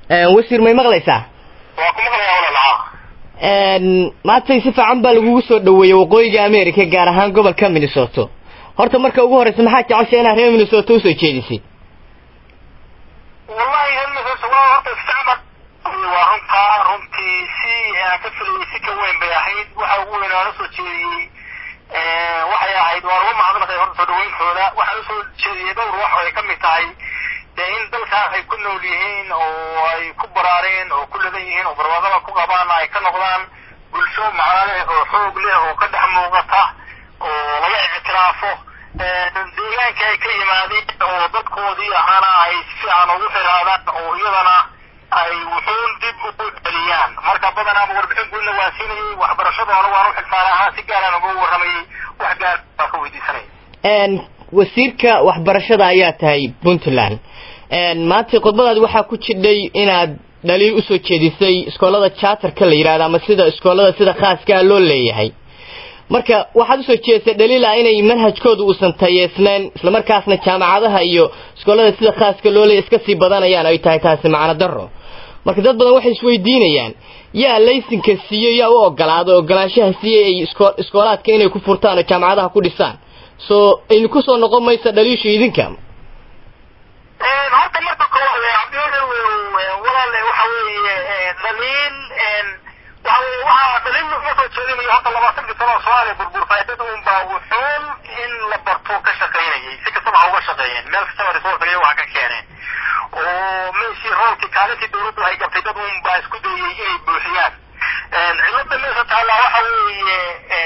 wasiir may maqlaysaa waa ku maqlayaa walaalaha maantay si fiican baa lagugu soo dhaweeyey waqooyiga america gaar ahaan gobolka minnesota horta marka ugu horeysa maxaa jecesha inaad reer minnesota usoo jeedisid wallahi reer minnesota waa horta isticmal waa runtaa runtii si aan ka filayay si ka weyn bay ahayd waxa ugu weyn aan usoo jeediyey waxay ahayd waan uga mahadnaqay horta soo dhaweyntooda waxaan usoo jeediyey dhowr wax ay ka mid tahay dee in dalkaas ay ku nool yihiin oo ay ku baraareen oo ku ladan yihiin oo barwaaqada ku qabaan ay ka noqdaan bulsho macno leh oo xoog leh oo ka dhex muuqata oo laga ictiraafo deegaanka ay ka yimaadeen oo dadkoodii ahaana ay si fiican ugu xiraadaan oo iyadana ay wuxuun dib ugu celiyaan marka badanaaba warbixin guudna waa siinayay waxbarashadoona waan u xilsaana ahaa si gaaraan uga warramayay wax gaar baa ka weydiisanaya wasiirka waxbarashada ayaa tahay puntland maanta khudbadaadi waxaa ku jidhay inaad dhaliil usoo jeedisay iskoolada charterka la yidhahdo ama sida iskoolada sida khaaskaa loo leeyahay marka waxaad usoo jeedisay dhaliil ah inay manhajkooda uusan tayeysnayn islamarkaasna jaamacadaha iyo iskoolada sida khaaska loo leeyahy iska sii badanayaan ay tahay taasi macno daro marka dad badan waxay isweydiinayaan yaa laysinka siiyey yaa u ogolaada ogolaanshaha siiyey ay iskoolaadka inay ku furtaan oo jaamacadaha ku dhisaan so aynu kusoo noqon maysa dhaliisha idinka horta marka koowaad cabdiwel walaale waxa weeye dhaliil waxa weye waxaa dhaliil laguma soo jeedinayo horta labaatankii sano oo soomaaliya burburtay dad unbaa wuxuun in la barto ka shaqaynayay si kastaba ha uga shaqeeyeen meel kastaba resource iyo waxa ka keeneen oo meeshii roolkii kaalintii dawladdu ay gabtay dad unbaa isku dayay inay buuxiyaan cilada meesha taallaa waxa weeye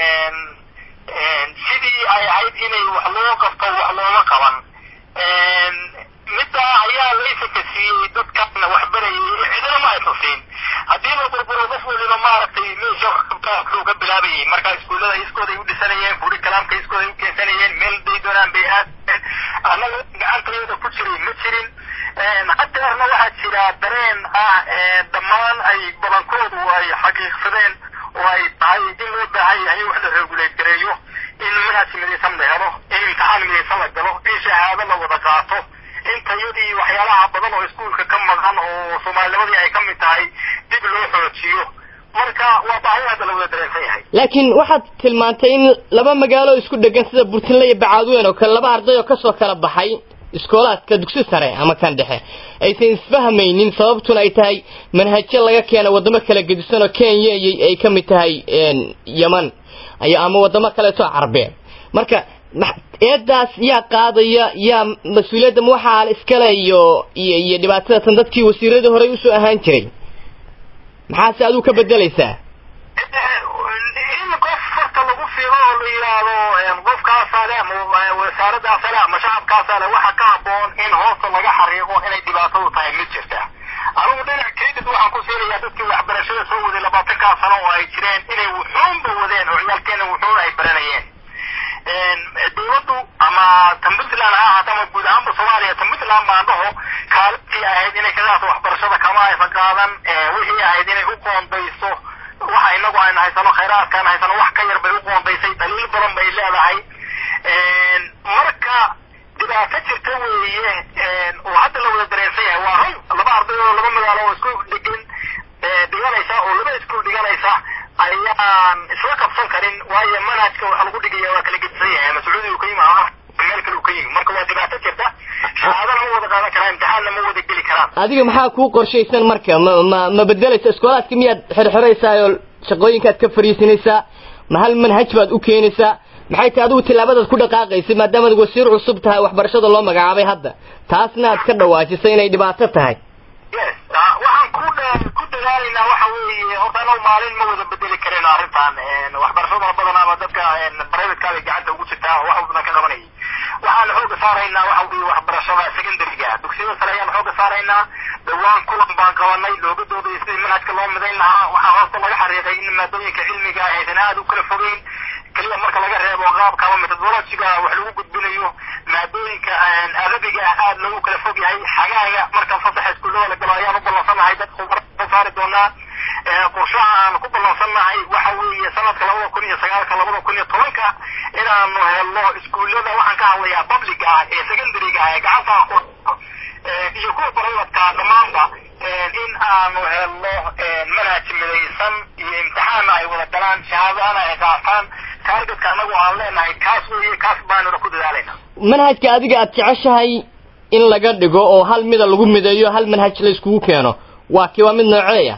sidii ay ahayd inay wax loo qabto wax looma qaban middaa ayaa laysanka siiyey dadkana wax barayay cidina ma ay tusin haddii la burburo qof weliba maaragtay meesha wuxuu ka bilaabayay marka iskuullada iskooday u dhisanayeen furi kalaamka iskooday u keensanayeen meel day doonaan bay aadeen annaga gacantayada ku jiray ma jirin hadeerna waxaa jira dareen ah dhammaan ay badankoodu ay xaqiiqsadeen oo ay tahay in loo baahan yahay wax la regulate gareeyo in manhaj midaysan la helo in imtixaan midaysan la galo in shahaado la wada qaato in tayadii waxyaalaha badan oo iskuulka ka maqan oo soomaalinimadii ay ka mid tahay dib loo xoojiyo marka waa baahi hadda la wada dareensan yahay laakiin waxaad tilmaantay in laba magaalo isku dhegan sida burtinle iyo bacaadweyn oo kale laba arday oo kasoo kala baxay iskoolaadka dugsi sare ama kan dhexe aysan isfahmaynin sababtuna ay tahay manhajyo laga keena wadamo kala gedisan oo kenya ay ka mid tahay yeman ama wadamo kaleeto carbeed marka eedaas yaa qaadaya yaa mas-uuliyadda ma waxaa iskale iyo iyo iyo dhibaatada tan dadkii wasiiradii horey usoo ahaan jiray maxaase aduu ka bedelaysaa in qof farta lagu fiiro oo la yidhaahdo qofkaasaa le ama wasaaradaasa le ama shacabkaasa le waxa ka haboon in hoosta laga xariiqo inay dhibaatadu tahay mid jirta anugu dhinac credit waxaan ku siinayaa dadkii waxbarashada soo waday labaatankaa sano oo ay jireen inay wuxuunba wadeen oo ciyaalkeena wuxuun ay baranayeen dawladdu ama tan puntland ha ahaata ama guud ahaanba soomaaliya tan puntland baan dhaho kaalintii ahayd inay ka qaato waxbarashada kama aysan qaadan wixii ahayd inay u qoondayso waxa inagu ayna haysano khayraadkaan haysano wax ka yar bay u qoondaysay daliil badan bay leedahay marka dhibaato jirta weeye oo hadda la wada dareensan yahay waa run laba arday oo laba magaalo oo isku dhegan dhiganaysa oo laba iskuul dhiganaysa ayaan isla qabsan karin waayo manhajka waxa lagu dhigaya waa kala gedisan yahay ama sacuudi uu ka yimi ama meel kale uu ka yimi marka waa dhibaato jirta shahaadana ma wada qaadan karaan imtixaanna ma wada geli karaan adiga maxaa kuu qorshaysan marka ma ma ma bedelaysa iskoolaadka miyaad xirxiraysaa oo shaqooyinkaad ka fariisinaysaa ma hal manhaj baad u keenaysaa maxay tahay adigu tillaabadaad ku dhaqaaqaysa maadaamaad wasiir cusub tahay waxbarashada loo magacaabay hadda taasna aad ka dhawaajisay inay dhibaato tahay yes waxaan ku ku dadaalaynaa waxa weeye horta anagu maalin ma wada bedeli karin arrintan waxbarashada badanaaba dadka privateka bay gacanta ugu jirtaa wax badan ka qabanayay waxaan xooga saaraynaa waxa weeye waxbarashada secondary-ga dugsiyada sare ayaan xooga saaraynaa dhawaan kulan baan qabanay looga doodayay sidii manhajka loo midayn lahaa waxaa hoosta laga xariiqay in maadooyinka cilmiga aysan aad u kala fogeyn keliya marka laga reebo qaabka ama methodologiga wax lagu gudbinayo maadooyinka adabiga ah aad loogu kala fog yahay xagaaga marka fasaxa iskuullada la galo ayaan u ballansanahay dad khubaro saari doonaa qorshaha aan ku ballansannahay waxa weeye sanadka labada kun iyo sagaalka labada kun iyo tobanka inaanu helno iskuullada waxaan ka hadlayaa public ah ee secondary-ga ah ee gacanta iyo kuwa privatka dhammaanba in aan leenahay kaas weeye kaas baanuna ku dadaalayna manhajka adiga aad jeceshahay in laga dhigo oo hal mida lagu mideeyo hal manhaj la iskugu keeno waa kii waa mid nooceeya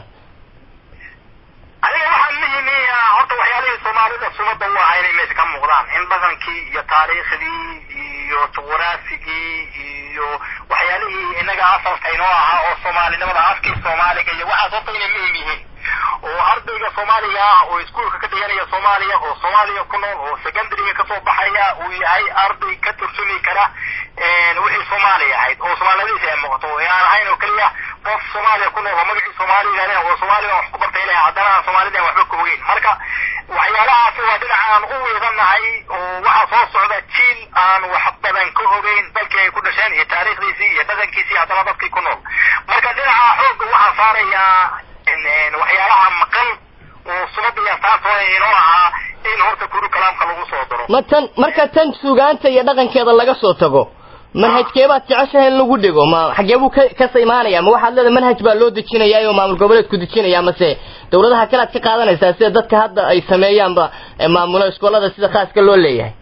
adiga waxaa muhimi horta waxyaalihii soomaalida sumada u ahaa inay meesha ka muuqdaan in dhaqankii iyo taariikhdii iyo juquraafigii iyo waxyaalihii inaga asalka inoo ahaa oo soomaalinimada afkii soomaaliga iyo waxaas horta inay muhim yihiin oo ardayga soomaaliga ah oo iskuolka ka dhiganaya soomaaliya oo soomaaliya ku nool oo secondaryga kasoo baxaya uu yahay arday ka turjumi kara wixii soomaaliya ahayd oo soomaaliyadiisa ay muuqato ee aan ahayn oo keliya qof soomaaliya ku nool oo magacii soomaaliga leh oo soomaaliga wax ku bartay leh haddana aan soomaalida waxba ka ogeyn marka waxyaalahaasi waa dhinaca aan u weedanahay oo waxaa soo socda jiil aan wax badan ka ogeyn dalkii ay ku dhasheen iyo taariikhdiisii iyo dhaqankiisii haddana dadkii ku nool marka dhinaca xoogga waxaa saarayaa waxyaalaha maqan oo sumada iyo astaantooda inoo ahaa in horta kuru kalaamka lagu soo daro ma tan marka tan sugaanta iyo dhaqankeeda laga soo tago manhajkeebaad jeceshahay in lagu dhigo ma xagee buu ka kasa imaanaya ma waxaad leedahay manhaj baa loo dejinayaa oo maamul goboleedku dejinaya mase dawladaha kale aad ka qaadanaysaa sida dadka hadda ay sameeyaanba maamulo iskoolada sida khaaska loo leeyahay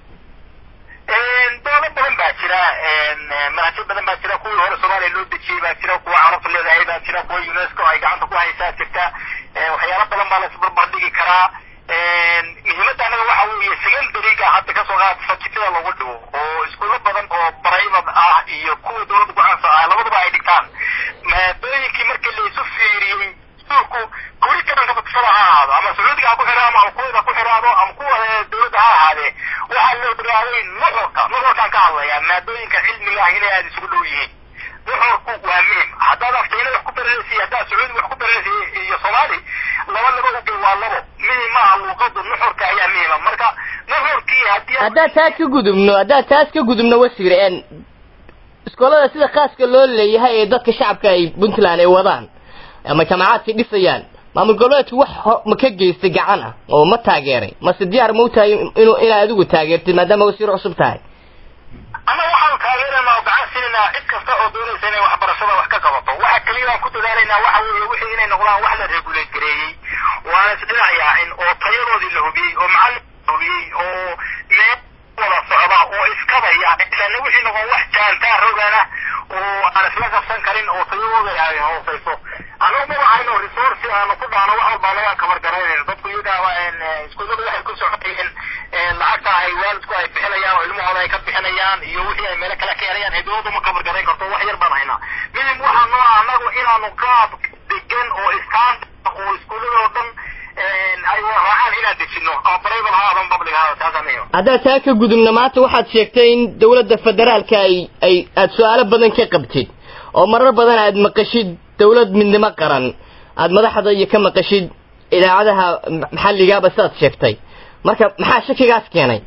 dowlad badan baa jira manhajyo badan baa jira kuwii hore soomaaliya loo dejiyey baa jira kuwa carabta leedahay baa jira kuwa unesco ay gacanta ku haysaa jirta waxyaalo badan baa la isbarbardhigi karaa muhiimadda anaga waxa weeye secondariga hadda kasoo qaad fajitada lagu dhigo oo iskuulo badan oo private ah iyo kuwa dowladda ku-aansa ah labaduba ay dhigtaan maadooyinkii markii la isu fiiriyey iskuulku kuli kabanka bakisada ha ahaado ama sacuudiga ha ku xiraamo ama kuwada ku xiraamo ama kuwa dowladda ha ahaadee waxaa loo ogaaday nuxurka nuxurkaan ka hadlayaa maadooyinka cilmiga ah inay aada isugu dhow yihiin nuxurku waa muhim haddaad afkayna wax ku baranaysa haddaad sacuudi wax ku baranaysa iyo soomaali laba laba ugey waa labo muhim maaha luuqadu nuxurka ayaa muhima marka nuxurkii haddii haddaad taas ka gudubno haddaad taas ka gudubno wasiir n iskoolada sida khaaska loo leeyahay ee dadka shacabka ay puntland ay wadaan ama jamacaadka dhisayaan maamul goboleedku wax ma ka geystay gacan ah oo ma taageeray mase diyaar ma u tahay inu inaad adigu taageertid maadaama wasiir cusub tahay ama waxaanu taageeraynaa oo gacan siinaynaa cid kasta oo doonaysa inay waxbarashada wax ka qabato waxa keliya aan ku dadaalaynaa waxa weeye wixii inay noqdaan wax la regulate gareeyey waana isdhinac yaacin oo tayadoodii la hubiyey oo macallin la hubiyey oo meel wada socda oo iskabaya ilaana wixii noqon wax jaantaa rogana oo aan isla qabsan karin oo tayadooda ay hooseyso anagu ma waxayno resource aanu ku dhaano wax walba anagaan kabar garaynayno dadku iyagaaba iskuulladu waxay ku socotayeen lacagta ay waalidku ay bixinayaan oo ilmahooda ay ka bixinayaan iyo wixii ay meelo kale ka helayaan ee dowladdu ma kabar garayn karto wax yar baan haynaa midim waxaa noo ah anagu inaanu qaab degan oo istaan oo iskuulladoo dhan ay raacaan inaan dejino ama private ha adan public ha taasaan muhim haddaad taa ka gudubna maanta waxaad sheegtay in dawladda federaalka ay ay aada su-aalo badan ka qabtid oo marar badan aad maqashid dawlad midnimo qaran aada madaxda iyo ka maqashid idaacadaha maxalligaaba sidaad sheegtay marka maxaa shakigaas keenay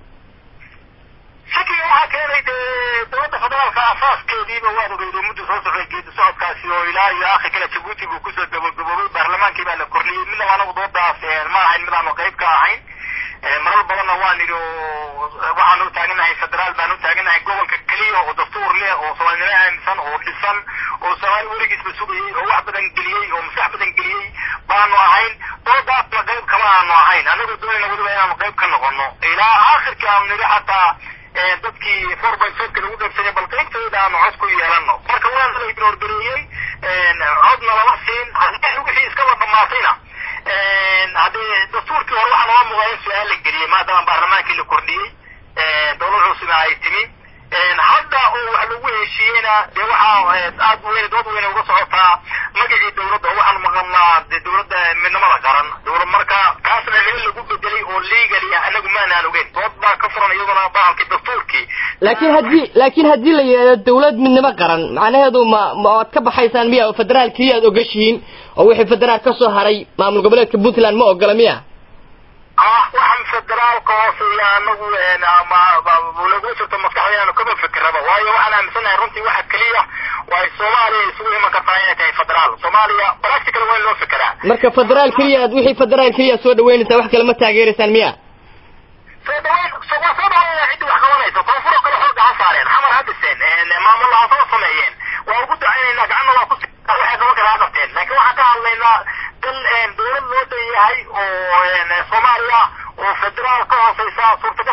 shakiga waxaa keenay dee dowladda federaalka asaaskeediiba waad ogeyday muddu soo socday geedi socodkaasi oo ilaa iyo akhi kale jabuuti buu kusoo gabagaboobay baarlamaankii baa la kordhiyey midna anagu doodaas ma ahayn mid aanu qayb ka ahayn marar badanna waan idhi oo waxaanu taaganahay federaal baanu taaganahay gobolka keliya oo dastuur leh oo soomaalinimo aaminsan oo dhisan oo soomaali weligiisba sugayey oo wax badan geliyey oo maskax badan geliyey baanu ahayn doodaasna qayb kama aanu ahayn anagoo doonayna weliba inaanu qayb ka noqono ilaa aakhirkii aanu nidhi xataa dadkii four by fiveka lagu dhegsanyay bal qaybtooda aanu cod ku yeelano marka waa la ignoorgareeyey codna lama siin haddii wixii iskaba dhamaatayna haddee dastuurkii hore waxaa nooga muuqda in su-aal la geliyey maadaama baarlamaankii la kordhiyey dowlad cusubna ay timi hadda oo wax lagu heshiiyeyna dee waxaa aad weyn dood weyne uga socotaa magacii dowladda oo waxaanu maqalnaa dee dowladda midnimada qaran dowlad marka kaasna meel lagu bedelay oo legali ah anagu maanaan ogeyn dood baa ka furan iyaduna bahalkii dastuurkii laakiin haddii laakiin haddii la yidhahdo dawlad midnimo qaran macnaheedu ma ma aad ka baxaysaan miya oo federaalkii aad ogashihiin oo wixii federaal ka soo haray maamul goboleedka puntland ma ogola miya ah waxaan federaalka hooseeya anagu lagu jirto maskaxdeenu kama fikiraba waayo waxaan aaminsanahay runtii waxa keliya waa soomaaliya isugu iman kartaa inay tahay federaal soomaaliya practical waa in loo fikiraa marka federaal keliya aad wixii federaal keliya soo dhaweynaysaa wax kale ma taageeraysaan miya soo dhaweyn waa soo dhaweynaya ciddii wax qabanaysa koonfuro kale xooga ha saareen xamar ha dhiseen maamulla ha soo sameeyeen waa ugu ducaynaynaa gacanna waa ku waxay qaban kara ha qabteen laakiin waxaan ka hadlaynaa dal dowlad loo dhan yahay oo soomaaliya oo federaal ka hooseysa suurtagal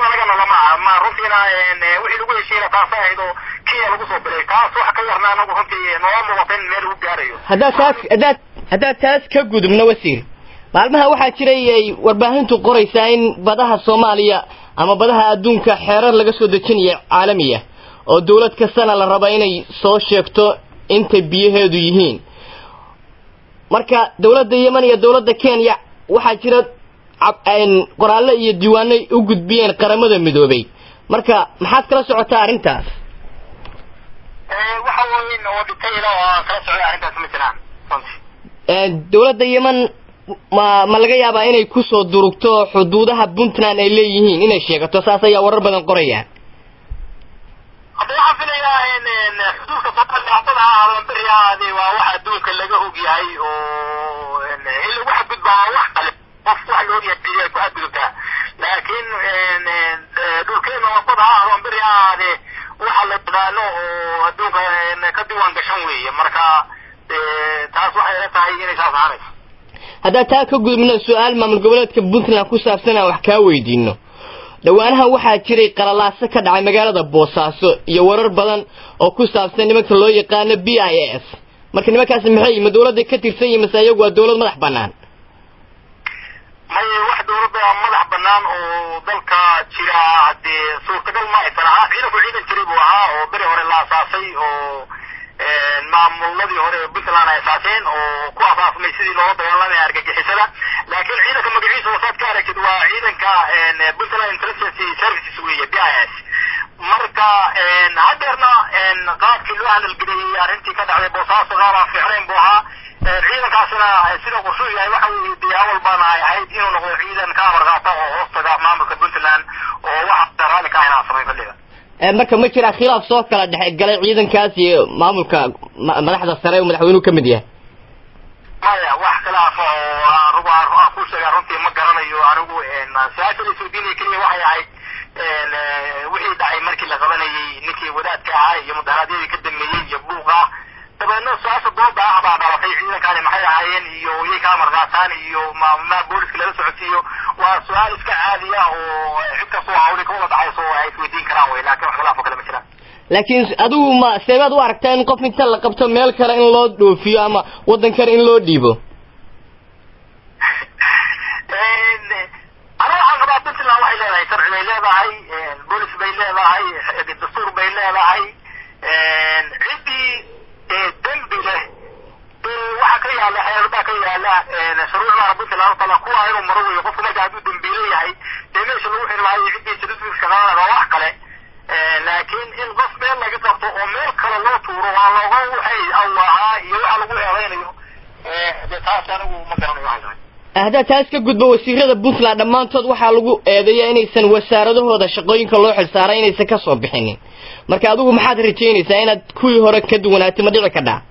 taasa ahayd oo kenya lagu soo biray taas wax ka yarna anagu runtii nooga muuqata in meel lagu gaarayo haddaad taas haddaad haddaad taas ka gudubno wasiir maalmaha waxaa jiray ay warbaahintu qoraysaa in badaha soomaaliya ama badaha adduunka xeerar laga soo dejinayo caalamiya oo dawlad kastana la raba inay soo sheegto intay biyaheedu yihiin marka dawladda yemen iyo dawladda kenya waxaa jira qoraallo iyo diiwaanay u gudbiyeen qaramada midoobay marka maxaad kala socotaa arrintaas waxa weyn oo detail oo aan kala socday arrintaas ma jiraan runtii dawladda yemen ma ma laga yaabaa inay kusoo durugto xuduudaha puntland ay leeyihiin inay sheegato saas ayaa warar badan qorayaan hadda waxaan filayaa xuduudka soomaaliya haddana ahaadamberi ahaade waa wax adduunka laga og yahay oo in lagu xadgudbaa wax kale qof wax la ogyahay beriya ku xadgudubtaa laakiin dhulkeena wadada ha ahaadamberi ahaade waxa la yaqaano oo adduunka ka diiwaan gashan weeye marka taas waxay ila tahay inay saas ahaanayso haddaa taa ka gudubno su-aal maamul goboleedka puntland ku saabsan aan wax kaa weydiino dhowaanahan waxaa jiray qalalaaso ka dhacay magaalada boosaaso iyo warar badan oo ku saabsan nimanka loo yaqaano b i s marka nimankaasi maxay ma dawladday ka tirsan yihin mase iyagu waa dawlad madax banaan maye wax dawladda madax banaan oo dalka jira haddee suurtagal ma aysan ahaa ciidanku ciidan jiray buu ahaa oo beri hore la asaasay oo maamuladii hore puntland ay asaaseen oo ku asaasmay sidii loola dagaalamaya argagixisada laakiin ciidanka magaciisa wasaad ka aragtid waa ciidanka puntland intelligence services weeye b i s marka hadeerna qaabkii loo hadalgeliyey arrintii ka dhacday boosaaso qaab aan fiicnayn buu ahaa ciidankaasina sida qorshuu yahay waxa weeye dee awal baana ay ahayd inuu noqdo ciidan ka amar qaata oo hoostaga maamulka puntland oo waxa raalli ka ahayn aan samayn kulliga marka ma jiraa khilaaf soo kala dhex galay ciidankaas iyo maamulka madaxda sare uu madaxweynuhu ka mid yahay maya wax khilaaf oo anugu aan ku sheegaa runtii ma garanayo anigu su-aasha la isweydiinaya keliya waxay ahayd wixii dhacay markii la qabanayay ninkii wadaadka ahaa iyo mudaharaadyadii ka dambeeyey iyo buuqa dabeedna su-aasha dooda ah baa dhalatay ciidankani maxay ahaayeen iyo iyay ka amar qaataan iyo ma booliska lala socodsiiyo waa su-aal iska caadi ah oo cid kastoo hawli ka wada dhacayso ay isweydiin karaan wey laakiin wax khilaaf oo kale ma jiraan laakiin adigu ma seebaad u aragtaa in qof inta la qabto meel kale in loo dhoofiyo ama waddan kale in loo dhiibo ana waxaan qabaa puntland waxay leedahay sharci bay leedahay boolis bay leedahay dastuur bay leedahay ciddii dembi leh waxa ka yaala xeer baa ka yaala shuruucdaana puntland tala kuwa inuu maro weyo qofku marka hadduu dembiile yahay dee meesha lagu xiri maayo ciddii certificateska qaadana waa wax kale laakiin in qof meel laga qabto oo meel kale loo tuuro waa looga waxay aw ahaa iyo waxa lagu eedaynayo dee taas anigu ma garanayo waxay tahay haddaad taas ka gudbo wasiirada puntland dhammaantood waxaa lagu eedeeya inaysan wasaaradahooda shaqooyinka loo xilsaaray inaysan ka soo bixinin marka adigu maxaad rajaynaysaa inaad kuwii hore ka duwanaatay ma dhici kadhaa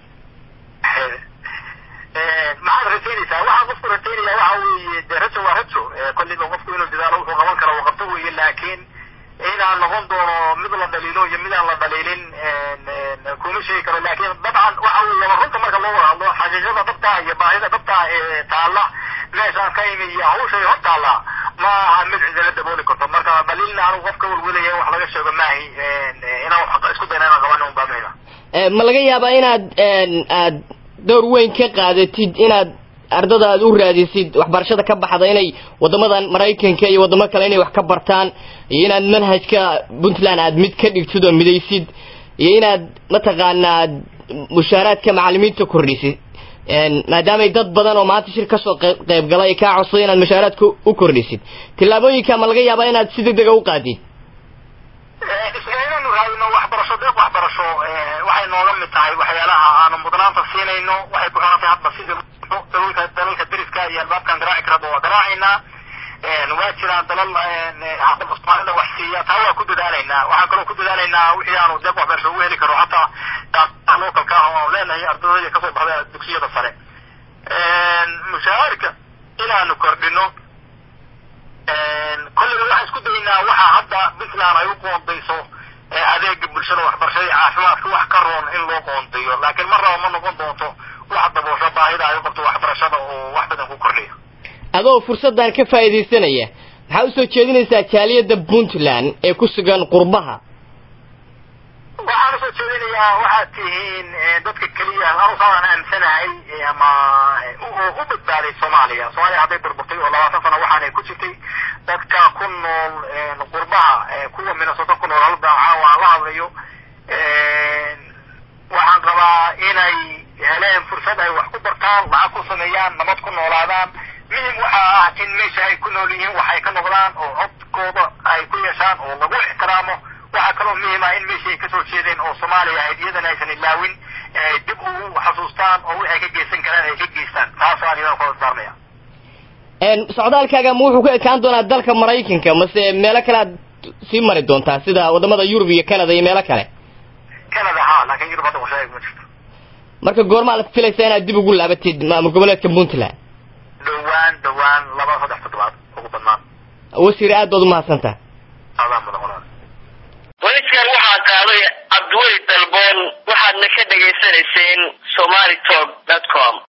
maxaad rajaynaysaa waxaa qofku rajaynaya waxa weeye dee rajo waa rajo kolliba qofku inuu dadaalo wuxuu qaban karo uu qabto weeye laakiin inaan noqon doono mid la dhaliilo iyo mid aan la dhaliilin kuma sheegi karo laakiin dabcan waxa weeye runta marka loo wada hadlo xaqiiqada dhabta iyo baahida dhabta ee taalla meeshaan ka imi iyo hawshay hor taalla ma aha mid cidala dabooli karto marka dhaliilna anigu qofka welwelaya in wax laga sheego maahi inaan isku dayna inaan qabano un baa muhima ma laga yaabaa inaad aad door weyn ka qaadatid inaad ardada aad u raadisid waxbarashada ka baxda inay wadamadan maraykanka iyo wadamo kale inay wax ka bartaan iyo inaad manhajka puntland aad mid ka dhigtid oo midaysid iyo inaad mataqaanaa mushaaraadka macalimiinta kordhisid maadaamay dad badan oo maanta shir kasoo qayb galay ay kaa codsaday inaad mushaaraadka u kordhisid tillaabooyinka ma laga yaabaa inaad si degdega u qaadid isgaynanu raadino waxbarasho deeq waxbarasho waxay nooga mid tahay waxyaalaha aanu mudnaanta siinayno waxay ku xiran tahay hadba sida dalalka dalalka deriska iyo albaabkan garaaci karaba waa garaacaynaa waa jiraan dalal soomaalida wax siiya taa waa ku dadaalaynaa waxaan kaloo ku dadaalaynaa wixii aanu deeq waxbarasho ugu heli karo hataa localka ah oo leenahay ardadayda kasoo baxda dugsiyada sare mushaharka inaanu kordhino kolliba waxaan isku daynaa waxa hadda puntland ay u qoondayso adeega bulshada waxbarashada iyo caafimaadka wax ka roon in loo qoondayo laakiin mar raba ma noqon doonto wax daboosho baahida ay u qabto waxbarashada oo wax badan ku kordhiyo adoo fursaddan ka faa'iidaysanaya maxaa usoo jeedinaysaa jaaliyadda puntland ee ku sugan qurbaha soo jeedinayaa waxaad tihiin dadka keliya anuusaan aamsanahay ama u badbaaday soomaaliya soomaaliya hadday burburtay oo labaatan sano waxaanay ku jirtay dadka ku nool qurbaha kuwa minnesota ku nool halda caawa aan la hadlayo waxaan qabaa inay heleen fursad ay wax ku bartaan lacag ku sameeyaan nabad ku noolaadaan muhim waxa ah in meesha ay ku nool yihiin waxay ka noqdaan oo codkooda ay ku yeeshaan oo lagu ixtiraamo waxaa kaloo muhim ah in meeshii ay kasoo jeedeen oo soomaaliya ahayd iyadana aysan ilaawin dib ugu xasuustaan oo wixay ka geysan karaan ay ka geystaan taasoo aan idan kula darmaya socdaalkaaga ma wuxuu ka ekaan doonaa dalka maraykanka mase meelo kale aad sii mari doontaa sida wadamada yurub iyo canada iyo meelo kale canada ha laakiin yurub hadda washaeg ma jirto marka goormaa la filaysaa inaad dib ugu laabatid maamul goboleedka puntland dhowaan dhowaan laba saddex toddobaad ugu badnaan wasiir aad baad umahadsantaha adaa mudan walaal welikan waxaa qaaday cabdiweli dalboon waxaadna ka dhegaysanayseen somaly talk dot com